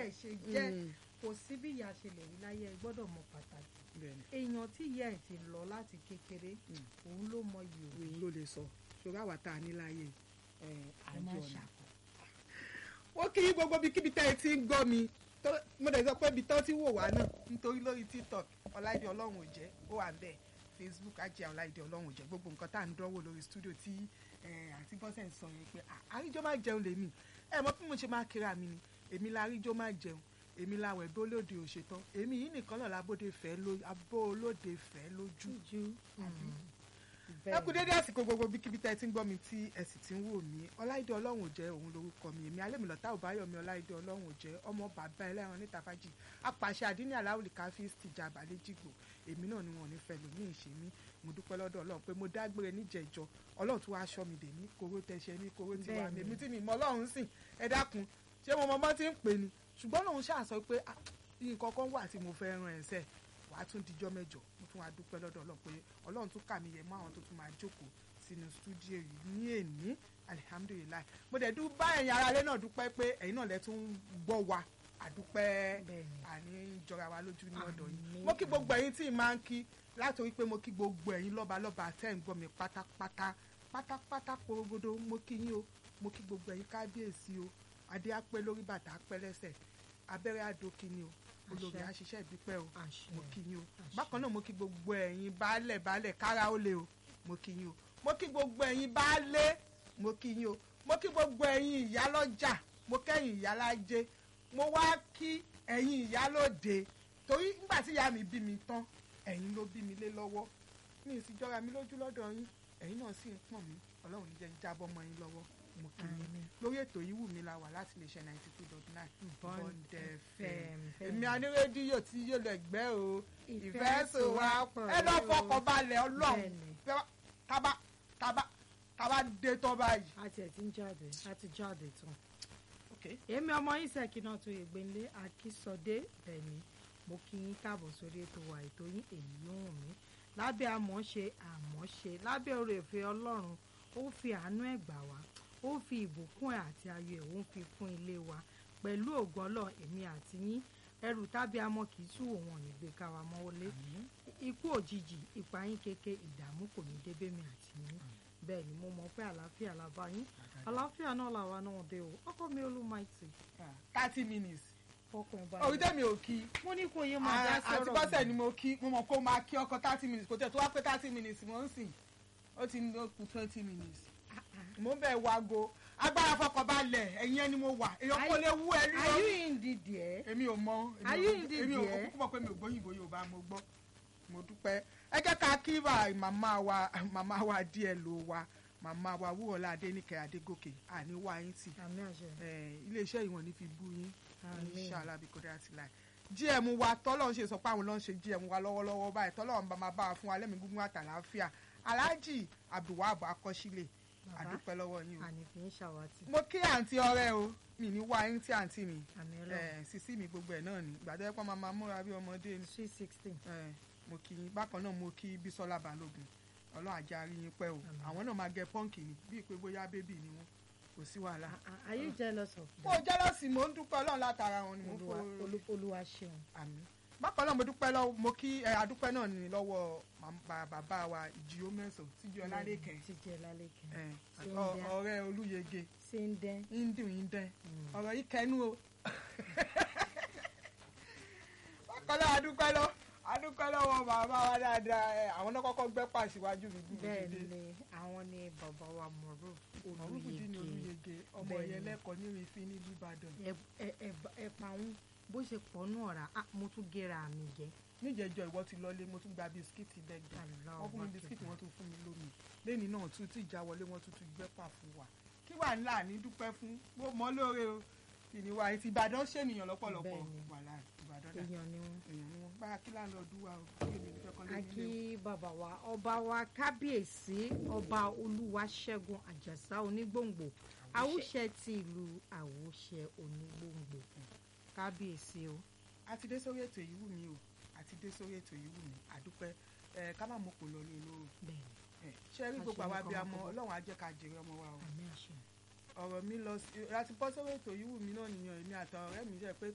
ẹ̀ ṣe jẹ́ Mm. kò sí bí ìyá ṣe lè rí láyé ẹ gbọ́dọ̀ mọ pàtàkì bẹ́ẹ̀ni èèyàn tí ìyá ẹ̀ ti lọ láti kékeré Mm. òun ló mọ iyì òun òun ló lè sọ ṣòro àwa tá a ní láàyè ẹ ẹ má àjọ ọ̀nà. ṣàkó. ó kí gbogbo bí kíbi tẹ́ ẹ ti ń gbọ́ mi tó- mo dẹ̀ sọ pé ibi tán ti wò wá náà nítorí lórí tiktok ọláìdé ọlọ́run ò jẹ́ ó wà ń bẹ̀ facebook ajé ọláìdé ọlọ́run ò jẹ́ gbogbo nǹkan tá à ń dánwò lórí studio tí eh, àti bọ́sẹ̀ ń sọ yẹn pé "Ah, àríjọ́ máa jẹun lèmi ẹ mọ̀ bí mo ṣe máa kíra mi ni èmi la àríjọ́ máa jẹun èmi la wẹ̀ bí olóde ò ṣetán èmi yìí nìkan náà labóde fẹ́ ló abó olóde fẹ́ lójú jújú ẹ kú dédé àsìkò gbogbo bíkíbi tẹ́ ẹ ti ń gbọ́ mi tí ẹ sì ti ń wò mí ọláìdé ọlọ́run ò jẹ́ òun lórúkọ mi èmi alẹ́mìlọ́tà òbáyọ̀mí ọláìdé ọlọ́run ò jẹ́ ọmọ bàbá ẹlẹ́ran níta fájì apàṣẹ àdínní aláwùlì káfí tìjà àbálẹ́jìgbò èmi náà ni wọn ò ní fẹ́ lòmí ìṣe mí mo dúpẹ́ lọ́dọ̀ ọlọ́run pé mo dágbére níjẹ̀jọ ọlọ́run tó wá aṣọ mi dè mí kóró tẹ̀ṣẹ̀ ní kóró tiwa Bẹ́ẹ̀ni. èmi tí mi mọ ọlọ́run sìn ẹ dákun ṣé mo mọ bọ́ ti ń pè ní ṣùgbọ́n lòun ṣàṣọ pé "Ah, nǹkan kan wà tí mo fẹ́ ran ẹ̀sẹ̀ wàá tún dijọ́ mẹ́jọ mo tún wá dúpẹ́ lọ́dọ̀ ọlọ́run pé ọlọ́run tún kà mí yẹ mọ́ àwọn tó tún máa jókòó sínú stúdíò yìí ní èní alihamudulilayi mo dẹ̀ dún bá ẹ̀yin aráalé náà dúpẹ́ pé ẹ̀yin náà lẹ tún gbọ́ wa àdúpẹ́ Bẹ́ẹ̀ni. àní jọra wa lójú ní ọ̀dọ̀ yìí Àmín. mo kí gbogbo ẹ̀yin tí ì máa ń kí látòrí pé mo kí gbogbo ẹ̀yin lọ́balọ́ba tẹ́ ń gbọ́ mi pátápátá pátápátá porogodo mo kí yín o mo kí gbogbo ẹ̀yin kábíyèsí o adé á pẹ́ lórí bàtà á pẹ́ lẹ́sẹ̀ abẹ́rẹ́ àdókì ni o olórí Àṣẹ. àṣìṣe ìbípẹ́ o àṣẹ mo kí yín o Àṣẹ. bákan náà mo kí gbogbo ẹ̀yin baálẹ̀ baálẹ̀ kára ó lè o mo kí yín o mo kí gbogbo ẹ̀yin baálé mo kí yín o mo kí gbogbo ẹ̀yin ìyálọ́jà mo kẹ́yìn ìyálájé mo wá kí ẹ̀yin ìyálóde torí nígbà tí ìyá mi bí mi tán ẹ̀yin ló bí mi lé lọ́wọ́ mi ì sì jọra mi lójú lọ́dọ̀ yín ẹ̀yin náà sì ń pọ̀n mí ọlọ́run ní jẹ́ ń jábọ́ mọ́ yín lọ́wọ́ mo kí yín Àmín. lórí ètò yìí wù mí la wà láti lè ṣe ninety two dot nine Bond Bond FM. FM èmi anírédíò tí yóò lọ ẹgbẹ́ o Ìfẹ́ ìfẹ́ sò wá sowápọ̀ ẹ lọ o. fọkàn balẹ̀ ọlọ́run Bẹ́ẹ̀ni. Tẹ́- tábà tábà tábà dé tán báyìí. a tiẹ̀ ti ń jáde a ti jáde tán. Okay. èmi ọmọ yín sẹ́kì náà tó ìgbélé akísọdé bẹ́ẹ̀ni mo kí yín káàbọ̀ sórí ètò wa ètò yín èyí yóò hùn mí lábẹ́ àmọ́ṣe àmọ́ṣe lábẹ́ oore ọ̀fẹ́ ọlọ́run ó fi àánú ẹ̀ gbà wá ó fi ìbùkún ẹ̀ àti ayọ̀ ẹ̀ ó ń fi fún ilé wa pẹ̀lú ògo ọlọ́run èmi àti yín ẹrù tábí amọ kì í tú òun ò ní gbé ká wa mọ́wọ́lé ikú òjijì ìpayín keke ìdààmú kò ní débé mi àti yín bẹ́ẹ̀ ni mo mọ̀ pé àlàáfíà la bá yín àlàáfíà náà làwa náà dé o ọkọ mi olúmaìtì thirty minutes fọkàn ẹ orí balẹ̀ tẹ́mi ò kí mo ní kó yé máa dá àti sọ̀rọ̀ bọ́sẹ̀ ni mo kí mo mọ̀ kó máa kí ọkọ thirty minutes kò tẹ̀ tó wá pé thirty minutes mo ń sìn ó ti ní ó kù twenty minutes mo ń bẹ̀ wago agbára fọkànbalẹ̀ ẹ̀yin ẹni mo wà èèyàn kò lè wú ẹ rí are o you in the there? èmi ò mọ èmi Are ò- you indeed èmi ò there? kúkú mọ̀ pé mi ò gbóyìnbó yorùbá mo gbọ́ mo dúpẹ́ ẹ jẹ́ ká kí bá màmá wa màmá wa díẹ̀ ló wa màmá wa wúrọ̀lá adéníkẹ́ adégòkè àníwá yín tì àmì àṣẹ Eh, iléeṣẹ́ ìwọ̀n ní fi bú yín Àmín. inshallah bí kòdà ti láì gm wa tọ́lọ́ ń ṣe sọ pé àwọn ló ń ṣe gm wa lọ́wọ́lọ́wọ́ báyìí tọ́lọ́ ń bá máa bá wa fún wa lẹ́mìí gúngún àtàláfíà alhaji abdulwahab akọ́sílẹ̀ Bàbá. àdúpẹ́ lọ́wọ́ yín o àní kì í ṣàwátì mo kí àǹtí ọ̀rẹ́ o mi ní wá yín tí àǹtí mi àmì ọlọ́run Eh, sísí mi gbogbo ẹ̀ náà ni gbàdé pọ́n máa máa múra bí ọmọdé ni sweet sixteen Eh, mo kí yín bákan náà mo kí bísọ́lá balógun ọlọ́run àjà rí yín pẹ́ o Àmín. àwọn náà máa gẹ pọ́ǹkì ni bíi pé bóyá bébì ni wọ́n kò sí wàhálà. are you jealous of mo them? jẹ́lọ́sì mo ń dúpẹ́ ọlọ́run látara wọn ni mo olúwa fọ́ olú- olúwa ṣeun àmì bákan náà mo dúpẹ́ lọ́wọ́ mo kí ẹ adúpẹ́ náà ní lọ́wọ́ mam- ba- bàbá wa ìjìyó mẹ́sàn-án tíjú ọlálẹ́kẹ̀ ti jẹ lálẹ́ kẹ́ ẹ, Ṣé ń ọ- dẹ́? ọ̀rẹ́ olúyege ṣé ń dẹ́ indun indẹ́ Mm. ọ̀rọ̀ yìí kẹnu o bákan náà adúpẹ́ lọ adúpẹ́ lọ́wọ́ bàbá wa dáadáa ẹ, àwọn náà kọ́kọ́ gbẹ́ pàṣíwájú mi bí mo bẹ́ẹ̀ ti dé ni àwọn ni bàbá wa mọ̀rú ọ̀rùnkùdí ni olùyege olúyege ọmọ Bẹ́ẹ̀ yẹn ni. lẹ́kọ̀ọ́ ní ìrìnfín ní ìbàdàn ẹ̀pà ń bó ṣe pọ̀ nù ọ̀rá ah, mo tún gera mi jẹ níjẹjọ ìwọ ti lọlé mo tún gba bisikíìtì bẹ́ẹ̀ Allahu wọ́n fún mi Akbar. bisikíìtì wọ́n tún fún mi lómi lẹ́ni náà tún tí ìjà wọlé wọ́n tún tún gbẹ́pà fún wa kí wà ńlá ní dúpẹ́ fún mo mọ́ lóore o ìníwá etí ìbàdàn ṣènìyàn lọ́pọ̀lọpọ̀ Bẹ́ẹ̀ni. wàhálà ìbàdàn dà èèyàn ni wọn. èèyàn ni wọ́n bá kí láńlọ́ọ̀dù wa o kí èmi fẹ́ kọ́ lé a nílé kí bàbá wa ọba wa kábíyèsí ọba olúwaṣẹ́gun àjàsá onígbòǹgbò àwùṣẹ ti ìlú àwùṣẹ onígbòǹgbò kábíyèsí o o àti dé sórí ètò yìí wù mí o àti dé sórí ètò yìí wù mí àdúpẹ́ ẹ ká má mọ̀ pò lọ lé olóró bẹ́ẹ̀ ẹ ṣé rí gbogbo Àṣẹ àwa nìkan bíi wá amọ kọ́. ọlọ́run á jẹ́ ká jèrè ọmọ wa o àmì àṣẹ ọ̀rọ̀ mi lọ sí láti bọ́ sórí ètò yìí wù mí náà nìyẹn èmi àtàwọn ọ̀rẹ́ mi jẹ́ pé